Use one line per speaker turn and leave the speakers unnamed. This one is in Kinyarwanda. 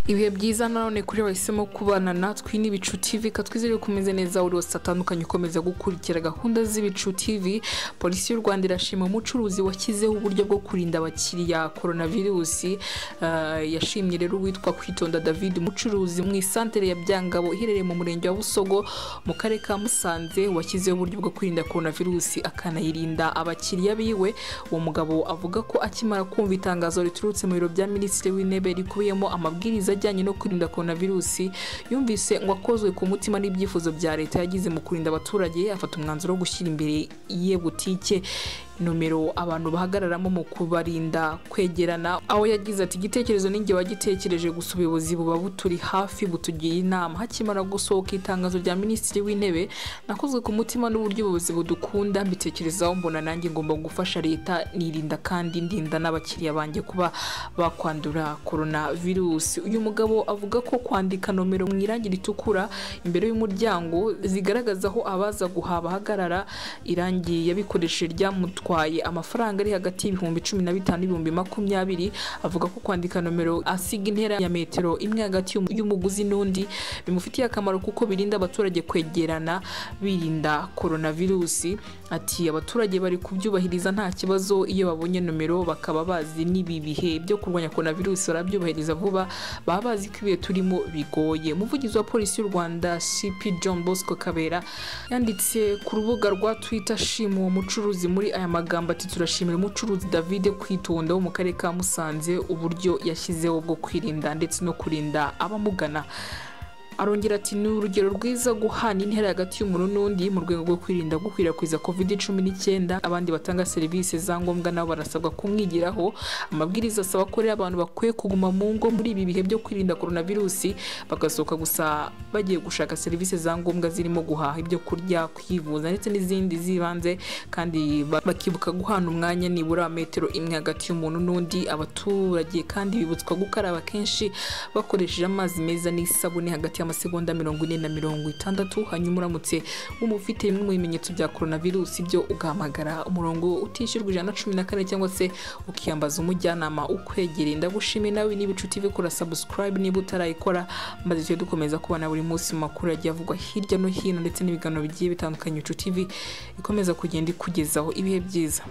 ibihe byiza nanone kuri bahisemo kubana natwe ni ibicu tv katwizere kumeze neza buri wese atandukanye ukomeza gukurikira gahunda z'ibicu tv polisi y'u rwanda irashima umucuruzi washyizeho uburyo bwo kurinda abakiriya korona virusi Ah, yashimye rero uwitwa kwitonda david umucuruzi mu isantere ya byangabo iherereye mu murenge wa busogo mu karere ka musanze washyizeho uburyo bwo kwirinda korona virusi akanayirinda abakiriya biwe uwo mugabo avuga ko akimara kumva itangazo riturutse mu biro bya minisitiri w'intebe rikubiyemo amabwiriza ajyanye no kwirinda korona virusi yumvise ngo akozwe ku mutima n'ibyifuzo bya leta yagize mu kurinda abaturage afata umwanzuro wo gushyira imbere ye butike nomero abantu bahagararamo mu kubarinda kwegerana aho yagize ati igitekerezo ninjye wagitekereje gusa ubuyobozi buba buturi hafi butugira inama hakimara gusohoka itangazo rya minisitiri w'intebe nakozwe ku mutima n'uburyo ubuyobozi budukunda mbitekerezaho mbona nanjye ngomba gufasha leta nirinda kandi ndinda n'abakiriya banjye kuba bakwandura korona virusi uyu mugabo avuga ko kwandika nomero mu irangi ritukura imbere y'umuryango zigaragaza aho abaza guhaha bahagarara irangi yabikoresheje ryamutwaye amafaranga ari hagati y'ibihumbi cumi na bitanu n'ibihumbi makumyabiri avuga ko kwandika nomero asiga intera ya metero imwe hagati y'umu- y'umuguzi n'undi bimufitiye akamaro kuko birinda abaturage kwegerana birinda koronavirusi ati abaturage bari kubyubahiriza nta kibazo iyo babonye nomero bakaba bazi n'ibi bihe byo kurwanya koronavirusi barabyubahiriza vuba baba bazi ko ibihe turimo bigoye umuvugizi wa polisi y'u rwanda cp john bosco kabera yanditse ku rubuga rwa twitter ashima uwo mucuruzi muri aya magambo ati turashimira umucuruzi david kwitonda wo mu karere ka musanze uburyo yashyizeho bwo kwirinda ndetse no kurinda abamugana arongera ati ni urugero rwiza guhana intera hagati y'umuntu n'undi mu rwego rwo kwirinda gukwirakwiza covid cumi n'icyenda abandi batanga serivisi za ngombwa nabo barasabwa kumwigiraho amabwiriza asaba ko rero abantu bakwiye kuguma mu ngo muri ibi bihe byo kwirinda koronavirusi bagasohoka gusa bagiye gushaka serivisi za ngombwa zirimo guhaha ibyo kurya kwivuza ndetse n'izindi z'ibanze kandi ba- bakibuka guhana umwanya nibura metero imwe hagati y'umuntu n'undi abaturage kandi bibutswa gukaraba kenshi bakoresheje amazi meza n'isabune hagati y'amasegonda mirongo ine na mirongo itandatu hanyuma uramutse umufite bimwe mu bimenyetso bya koronavirusi byo ugahamagara umurongo utishyurwa ijana na cumi na kane cyangwa se ukiyambaza umujyanama ukwegereye ndagushimiye nawe niba inshuti ive kora subscribe niba utarayikora maze tujye dukomeza kubona buri munsi mu makuru agiye avugwa hirya no hino ndetse n'ibiganiro bigiye bitandukanye inshuti ivi ikomeza kugenda ikugezaho ibihe byiza